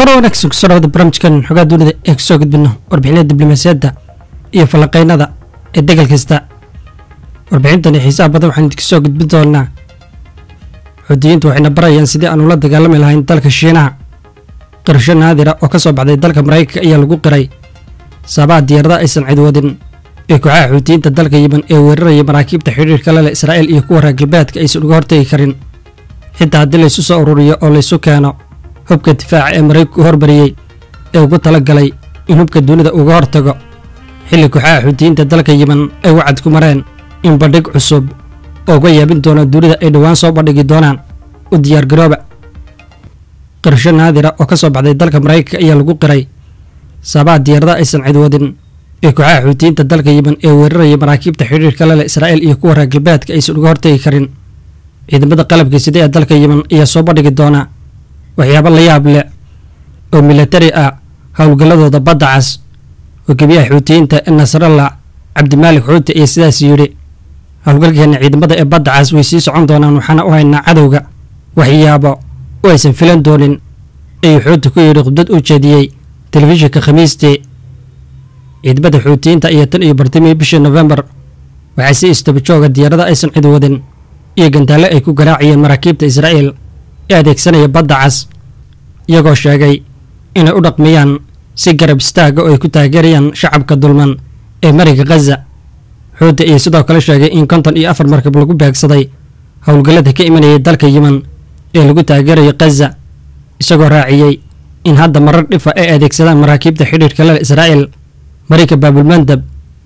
kor wanaagsan kusoo dhawada barnaamijkan xogaa dunida ee kusoo gudbino warbixinada diblomaasiyadda iyo falanqeynada ee degal kasta warbixintani xiisaha badan waxaan idinka soo gudbin doonaa xuutiyiintu waxayna barayaan sidii aan ula dagaalami lahayn dalka shiinaha qirsho naadira oo ka soo baxday dalka maraykanka ayaa lagu qiray sabaha diyaarada aysan cid wadin ee kooxaha xuutiyiinta dalka yiman ee weeraraya maraakiibta xidhiirka lale israa'iil iyo kuwa reer galbeedka aysan uga hortegi karin xitaa haddii laysu soo ururiyo oo laysu keeno hubka difaaca ee maraykanku hormariyey ee ugu tala galay in hubka dunida uga hortago xilli kooxaha xuutiyiinta dalka yiman ay wacad ku mareen in bandhig cusub oo uga yaabin doona dunida ay dhowaan soo bandhigi doonaan u diyaargarooba qirsho naadira oo ka soo baxday dalka maraykanka ayaa lagu qiray sabaha diyaarada aysan cid wadin ee kooxaha xuutiyiinta dalka yiman ee weeraraya maraakiibta xidhiirka lale israa'iil iyo kuwa reer galbeedka aysan uga hortegi karin ciidamada qalabka sida ee dalka yiman ayaa soo bandhigi doona waxyaabo la yaab leh oo milatari ah howlgalladooda badda cas hogaamiyaha xuutiyiinta ee nasrallah cabdimaalik xuuti ayaa sidaas yidhi howlgalkeena ciidamada ee badda cas way sii socon doonaan waxaana u haynaa cadowga waxyaabo oo aysan filan doonin ayuu xuuti ku yidhi khudbad u jeediyey telefishinka khamiistii ciidamada xuutiyiinta ayaa tan iyo bartamii bishii nofembar waxaa si istabajooga diyaarada aysan cid wadin iyo gantaalle ay ku garaacayeen maraakiibta israa'iil ee adeegsanaya badda cas iyagoo sheegay inay u dhaqmiyaan si garab istaaga oo ay ku taageerayaan shacabka dulman ee mariga khaza xuuti ayaa sidoo kale sheegay in konton iyo afar markab lagu beegsaday howlgallada ka imanayay dalka yiman ee lagu taageerayo khaza isagoo raaciyey in hadda marar dhifa ay adeegsadaan maraakiibta xidhiirka lale israa'iil marayka baabulmandab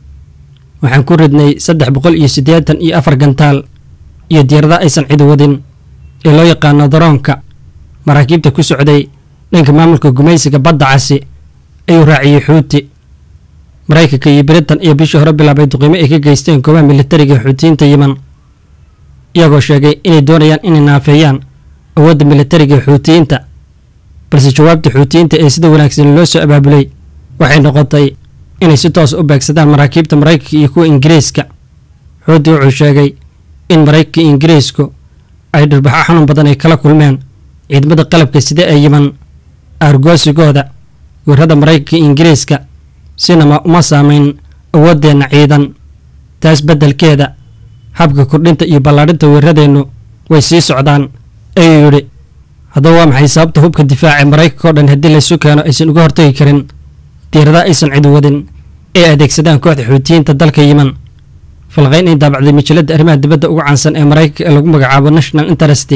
waxaan ku ridnay saddex boqol iyo siddeetan iyo afar gantaal iyo diyaarada aysan cid wadin ee loo yaqaano daroonka maraakiibta ku socday dhanka maamulka gumaysiga badda casi ayuu raaciyey xuuti maraykanka iyo britain iyo bishii hore bilaabay duqiimo ay ka geysteen goobaha militariga xuutiyiinta yiman iyagoo sheegay inay doonayaan inay naafeeyaan awoodda militariga xuutiyiinta balse jawaabta xuutiyiinta ee sida wanaagsan loo soo abaabulay waxay noqotay inay si toos u beegsadaan maraakiibta maraykanka iyo kuwa ingiriiska xuuti wuxuu sheegay in maraykanka iyo ingiriisku ay dhirbaxo xanuun badan ay kala kulmeen ciidamada qalabka sida ee yiman aargoosigooda weerada maraykanka iyo ingiriiska sinama uma saamayn awooddeenna ciidan taas beddelkeeda habka kordhinta iyo ballaadhinta weeradeennu way sii socdaan ayuu yidhi haddaba waa maxay sababta hubka difaaca ee maraykanka oo dhan haddii laysu keeno aysan uga hortagi karin diyaarada aysan cid wadin ee adeegsadaan kooxda xuutiyiinta dalka yiman falqayn ay daabacday majalada arrimaha dibadda ugu caansan ee maraykanka ee lagu magacaabo national interest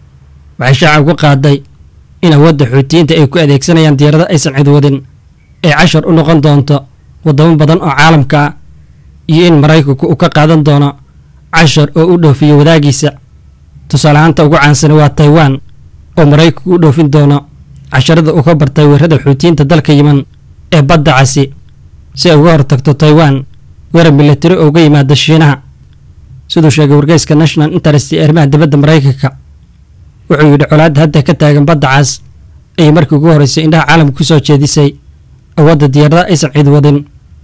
waxay shaaca uga qaaday in awoodda xuutiyiinta ay ku adeegsanayaan diyaarada aysan cid wadin ay cashar u noqon doonto waddamo badan oo caalamka ah iyo in maraykanku uu ka qaadan doono cashar oo u dhoofiyo wadaagiisa tusaale ahaanta ugu caansan waa taiwan oo maraykanku u dhoofin doono casharada uu ka bartay weerada xuutiyiinta dalka yiman ee badda casi si ay uga hortagto taiwan weerar militari oo uga yimaada shiinaha siduu sheegay wargeyska national interest ee arrimaha dibadda maraykanka wuxuu yidhi colaadda hadda ka taagan badda cas ayay markii ugu horreysay indhaha caalamka ku soo jeedisay awoodda diyaarada aysan cid wadin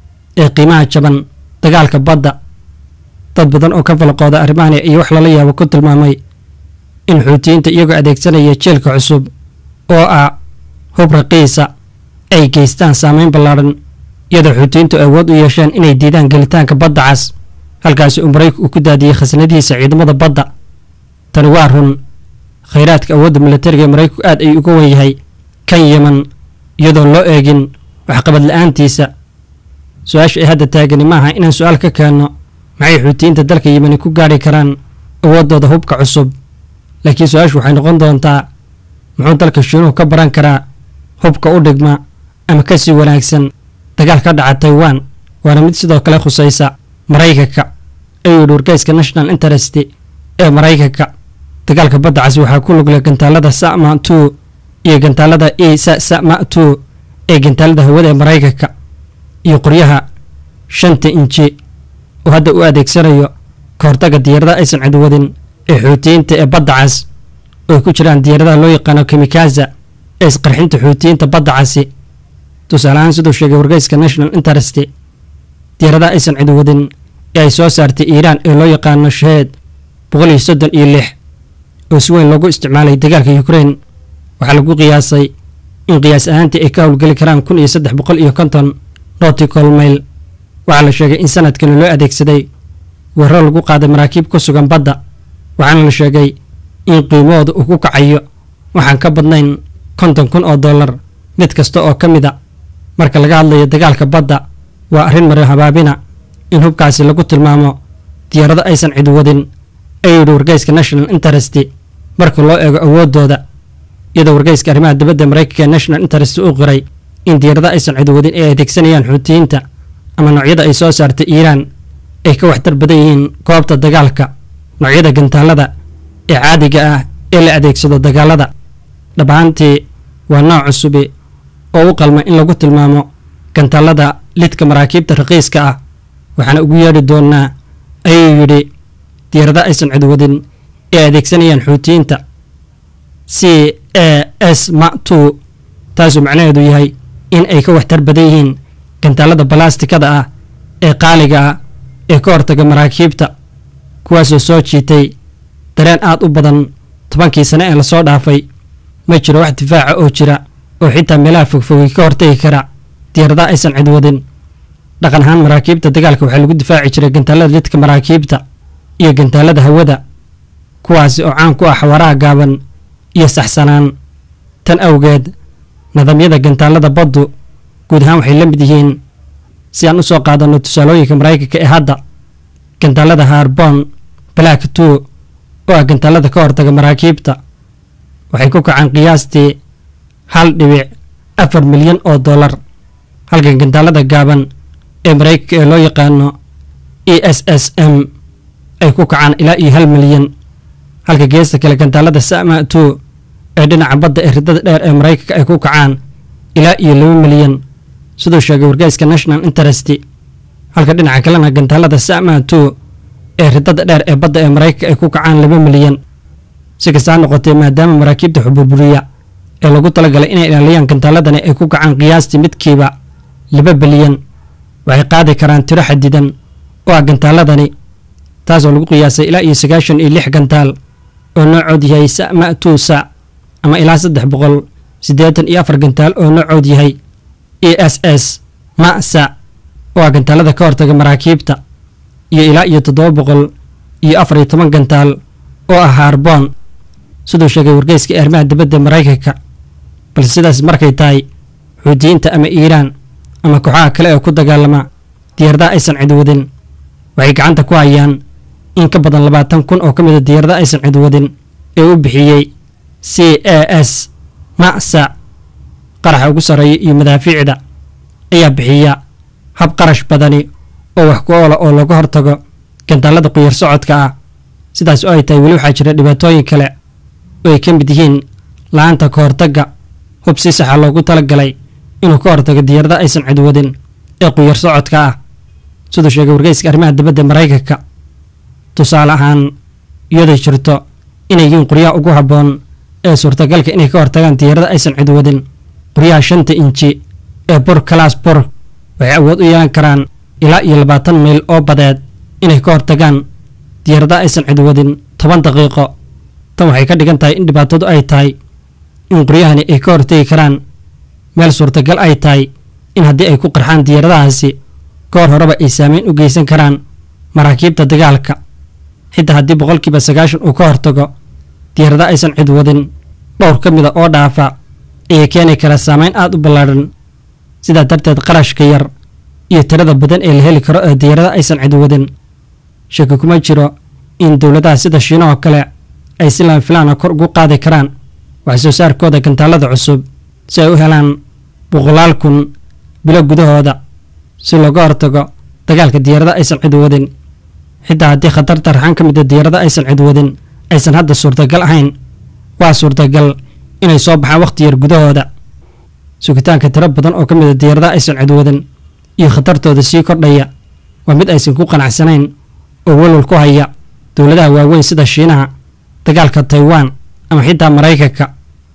ee qiimaha jaban dagaalka badda dad badan oo ka falaqooda arrimahani iyo wax lala yaabo ku tilmaamay in xuutiyiinta iyagoo adeegsanaya jeelka cusub oo ah hub raqiisa ay geystaan saameyn ballaadhan iyadoo xuutiyiintu awood u yeesheen inay diidaan gelitaanka badda cas halkaasi uu maraykanku uu ku daadiyey khasnadihiisa ciidamada badda tani waa run khayraadka awoodda militariga ee maraykanku aad ayuu uga wen yahay kan yiman iyadoon loo eegin waxqabad la-aantiisa su-aasha ay hadda taagani maaha inaan su-aal ka keenno maxay xuutiyiinta dalka yimani ku gaadhi karaan awooddooda hubka cusub laakiin su-aashu waxay noqon doontaa muxuu dalka shiinuhu ka baran karaa hubka u dhigma ama ka sii wanaagsan dagaal ka dhaca taiwan waana mid sidoo kale khusaysa maraykanka ayuu yidhi wargeyska national interest ee maraykanka dagaalka badda casi waxaa ku luglay gantaalada sama two iyo gantaalada e sama two ee gantaalada hawada ee maraykanka iyo qoryaha shanta inji oo hadda u adeegsanayo ka hortaga diyaarada aysan cid wadin ee xuutiyiinta ee badda cas oo ay ku jiraan diyaaradaha loo yaqaano kimikaza ee isqarxinta xuutiyiinta badda casi tusaale ahaan siduu sheegay wargeyska national interest diyaaradaha aysan cid wadin ee ay soo saartay iiraan ee loo yaqaano shaheed boqol iyo soddon iyo lix oo si weyn loogu isticmaalay dagaalka ukrain waxaa lagu qiyaasay in qiyaas ahaantii ay ka howlgeli karaan kun iyo saddex boqol iyo konton notical mail waxaa la sheegay in sanadkani loo adeegsaday weeraro lagu qaaday maraakiib ku sugan badda waxaana la sheegay in qiimahooda uu ku kacayo waxaan ka badnayn konton kun oo dollar mid kasta oo ka mid a marka laga hadlayo dagaalka badda waa arrin maro habaabina in hubkaasi lagu tilmaamo diyaarado aysan cid wadin ayuu yidhi wargeyska national interest marka loo eego awooddooda iyadoo wargeyska arrimaha dibadda maraykanka ee national interest uu qiray in diyaarado aysan cid wadin ay adeegsanayaan xuutiyiinta ama noocyada ay soo saartay iiraan ay ka waxtar badan yihiin goobta dagaalka noocyada gantaalada ee caadiga ah ee la adeegsado dagaalada dhab ahaantii waa nooc cusubi oo u qalma in lagu tilmaamo gantaalada lidka maraakiibta raqiiska ah waxaana ugu yeedhi doonaa ayuu yidhi diyaarado aysan cid wadin ee adeegsanayaan xuutiyiinta c a s ma two taasuu macnaheedu yahay in ay ka waxtar badan yihiin gantaalada balastikada ah ee qaaliga ah ee ka hortaga maraakiibta kuwaasoo soo jiitay dareen aad u badan tobankii sane ee lasoo dhaafay ma jiro wax difaaca oo jira oo xitaa meelaha fogfogay ka hortagi kara diyaaradaha aysan cid wadin dhaqan ahaan maraakiibta dagaalka waxaa lagu difaaci jiray gantaalada lidka maraakiibta iyo gantaalada hawada kuwaasi oo caan ku ah xawaaraha gaaban iyo saxsanaan tan awgeed nidaamyada gantaalada baddu guud ahaan waxay la mid yihiin si aan u soo qaadanno tusaalooyinka maraykanka ee hadda gantaalada harbon black two oo ah gantaalada ka hortaga maraakiibta waxay ku kacaan qiyaastii hal dhibic afar milyan oo dollar halka gantaalada gaaban ee maraykanka ee loo yaqaano e s s m ay ku kacaan ilaa iyo hal milyan halka geesta kale gantaalada sama two ee dhinaca badda ee ridada dheer ee maraykanka ay ku kacaan ilaa iyo laba milyan siduu sheegay wargeyska national interest halka dhinaca kalena gantaalada sama two ee ridada dheer ee badda ee maraykanka ay ku kacaan laba milyan si kastaa noqotee maadaama maraakiibta xuburburiya ee lagu talagalay inay ilaaliyaan gantaaladani ay ku kacaan qiyaastii midkiiba laba bilyan waxay qaadi karaan tiro xadidan oo ah gantaaladani taasoo lagu qiyaasay ilaa iyo sagaashan iyo lix gantaal oo noocood yahay sama two sa ama ilaa saddex boqol siddeetan iyo afar gantaal oo noocood yahay e s s masa oo ah gantaalada ka hortaga maraakiibta iyo ilaa iyo toddoba boqol iyo afar iyo toban gantaal oo ah harbon siduu sheegay wargeyska ee arrimaha dibadda maraykanka balse sidaas markay tahay xuutiyiinta ama iiraan ama kooxaha kale ee ku dagaalama diyaaradaha aysan cid wadin waxay gacanta ku hayaan in ka badan labaatan kun oo ka mid a diyaaradaha aysan cid wadin ee u bixiyey c a s masa qaraxa ugu sarreeya iyo madaafiicda ayaa bixiya hab qarash badani oo wax ku oola oo laga hortago gantaalada quyar socodka ah sidaas oo ay tahay weli waxaa jira dhibaatooyin kale oo ay ka mid yihiin la-aanta ka hortagga hub si saxa loogu talagalay inuu ka hortago diyaaradaha aysan cid wadin ee quyar socodka ah siduu sheegay wargeyska arrimaha dibadda maraykanka tusaale ahaan iyaday jirto inay yihiin qoryaha ugu habboon ee suurtagalka inay ka hortagaan diyaarada aysan cid wadin qoryaha shanta inji ee bor kalaas bor waxay awood u yeelan karaan ilaa iyo labaatan mayl oo badeed inay ka hortagaan diyaaradaha aysan cid wadin toban daqiiqo tan waxay ka dhigan tahay in dhibaatadu ay tahay in qoryahani ay ka hortagi karaan meel suurtagal ay tahay in haddii ay ku qarxaan diyaaradahaasi goor horeba ay saameyn u geysan karaan maraakiibta dagaalka xitaa haddii boqolkiiba sagaashan uu ka hortago diyaarada aysan cid wadin dhowr ka mida oo dhaafa ayay keeni karaa saameyn aada u ballaadhan sidaa darteed qarashka yar iyo tirada badan ee la heli karo ee diyaarada aysan cid wadin shaki kuma jiro in dowladaha sida shiinahoo kale ay si lama filaana kor ugu qaadi karaan wax soo saarkooda gantaalada cusub si ay u helaan boqolaal kun bilo gudahooda si looga hortago dagaalka diyaarada aysan cid wadin xitaa haddii khatarta raxan ka mida diyaarada aysan cid wadin aysan hadda suurtagal ahayn waa suurtagal inay soo baxaan wakhti yar gudahooda sugitaanka tiro badan oo ka mida diyaaradaha aysan cid wadin iyo khatartooda sii kordhaya waa mid aysan ku qanacsanayn oo walwal ku haya dowladaha waaweyn sida shiinaha dagaalka taiwan ama xitaa maraykanka